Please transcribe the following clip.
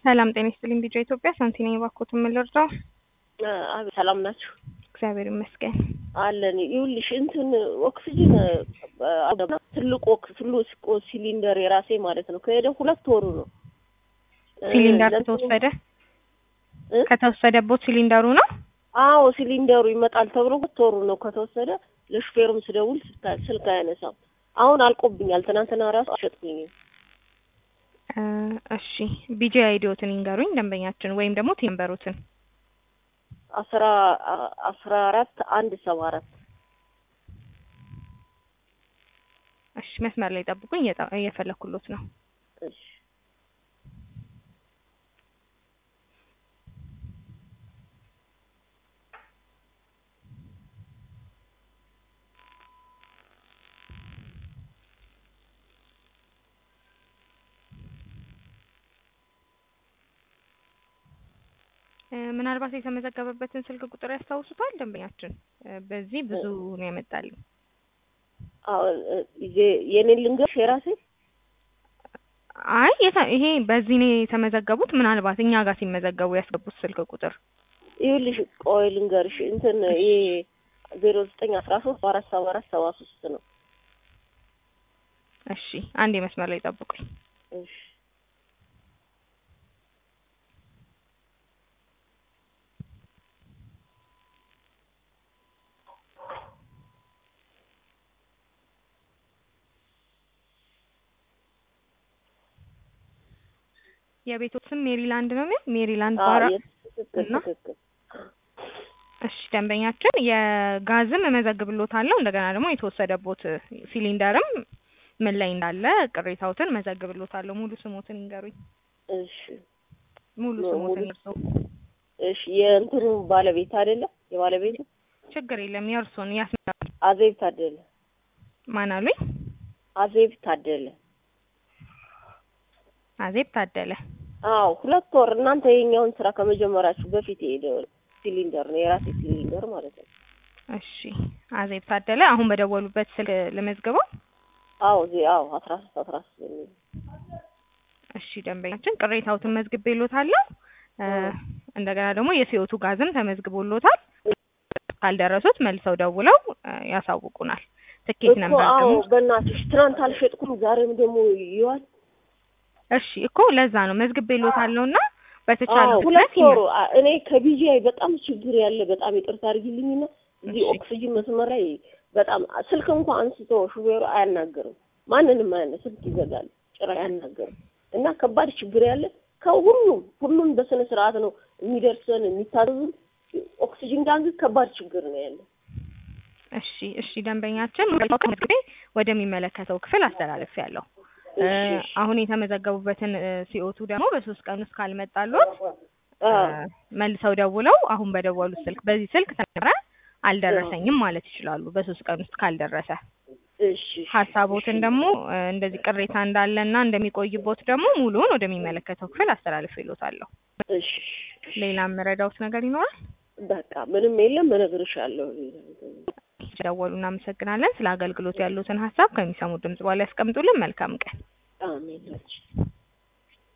ሰላም ጤና ይስጥልኝ። ቢጫ ኢትዮጵያ ሳንቲ ነኝ። እባክዎትን ምን ልርዳው? አብ ሰላም ናችሁ? እግዚአብሔር ይመስገን። አለን። ይኸውልሽ እንትን ኦክሲጅን ትልቁ ትልቁ ሲሊንደር የራሴ ማለት ነው ከሄደ ሁለት ወሩ ነው። ሲሊንደር ከተወሰደ ከተወሰደቦት ሲሊንደሩ ነው? አዎ ሲሊንደሩ ይመጣል ተብሎ ሁለት ወሩ ነው ከተወሰደ። ለሹፌሩም ስደውል ስልክ አያነሳም። አሁን አልቆብኛል። ትናንትና ራሱ አሸጥኩኝ። እሺ ቢጂ አይዲዎትን ይንገሩኝ ደንበኛችን፣ ወይም ደግሞ ቴምበሩትን አስራ አስራ አራት አንድ ሰባ አራት እሺ መስመር ላይ ጠብቁኝ፣ እየፈለኩሎት ነው። እሺ ምናልባት የተመዘገበበትን ስልክ ቁጥር ያስታውሱታል ደንበኛችን? በዚህ ብዙ ነው ያመጣልኝ። አሁን የኔን ልንገርሽ የራሴ አይ ይሄ በዚህ ነው የተመዘገቡት። ምናልባት እኛ ጋር ሲመዘገቡ ያስገቡት ስልክ ቁጥር ይኸውልሽ፣ ቆይ ልንገርሽ እንትን ይሄ ዜሮ ዘጠኝ አስራ ሶስት አራት ሰባ አራት ሰባ ሶስት ነው። እሺ አንድ መስመር ላይ ጠብቁኝ። እሺ የቤቶት ስም ሜሪላንድ ነው የሚል ሜሪላንድ ባራ እና ትክክል እሺ ደንበኛችን የጋዝም እመዘግብሎታለሁ እንደገና ደግሞ የተወሰደቦት ሲሊንደርም ምን ላይ እንዳለ ቅሬታዎትን እመዘግብሎታለሁ። ሙሉ ስሞትን ይንገሩኝ። እሺ ሙሉ ስሞትን ይርሱ። እሺ የእንትኑ ባለቤት አይደለ? የባለቤቱ ችግር የለም የእርሶን ያስ አዜብ ታደለ። ማን አሉኝ? አዜብ ታደለ። አዜብ ታደለ። አዎ ሁለት ወር እናንተ የኛውን ስራ ከመጀመራችሁ በፊት የሄደ ሲሊንደር ነው የራሴ ሲሊንደር ማለት ነው። እሺ አዜብ ታደለ። አሁን በደወሉበት ስልክ ልመዝግበው? አዎ እዚህ አዎ አስራ ሶስት አስራ ሶስት የሚል እሺ ደንበኛችን ቅሬታዎትን መዝግቤሎታለሁ። እንደገና ደግሞ የሲኦቱ ጋዝም ተመዝግቦሎታል። ካልደረሱት መልሰው ደውለው ያሳውቁናል። ትኬት ነበር አዎ ደግሞ በእናትሽ ትናንት አልሸጥኩም ዛሬም ደግሞ ይዋል እሺ እኮ ለዛ ነው መዝግቤሎታለሁ እና በተቻለ ሁለት ወሩ እኔ ከቢጂአይ በጣም ችግር ያለ በጣም ይቅርታ አድርጊልኝና እዚህ ኦክሲጅን መስመር ላይ በጣም ስልክ እንኳን አንስቶ ሹፌሩ አያናገርም። ማንንም አያነ ስልክ ይዘጋል፣ ጭራ አያናገርም። እና ከባድ ችግር ያለ ከሁሉም ሁሉም በስነ ስርዓት ነው የሚደርሰን የሚታዘዙን። ኦክሲጅን ጋር ግን ከባድ ችግር ነው ያለ። እሺ እሺ ደንበኛችን መዝግቤ ወደሚመለከተው ክፍል አስተላለፍ ያለው አሁን የተመዘገቡበትን ሲኦቱ ደግሞ በሶስት ቀን ውስጥ ካልመጣሉት መልሰው ደውለው አሁን በደወሉት ስልክ በዚህ ስልክ ተነረ አልደረሰኝም ማለት ይችላሉ። በሶስት ቀን ውስጥ ካልደረሰ እሺ ሀሳቦትን ደግሞ እንደዚህ ቅሬታ እንዳለና እንደሚቆይቦት ደግሞ ሙሉውን ወደሚመለከተው ክፍል አስተላልፍ ይሎታለሁ። እሺ ሌላ የምረዳውት ነገር ይኖራል? በቃ ምንም የለም፣ እነግርሻለሁ። ደወሉ። እናመሰግናለን። ስለ አገልግሎት ያሉትን ሀሳብ ከሚሰሙት ድምጽ በኋላ ያስቀምጡልን። መልካም ቀን። አሜን።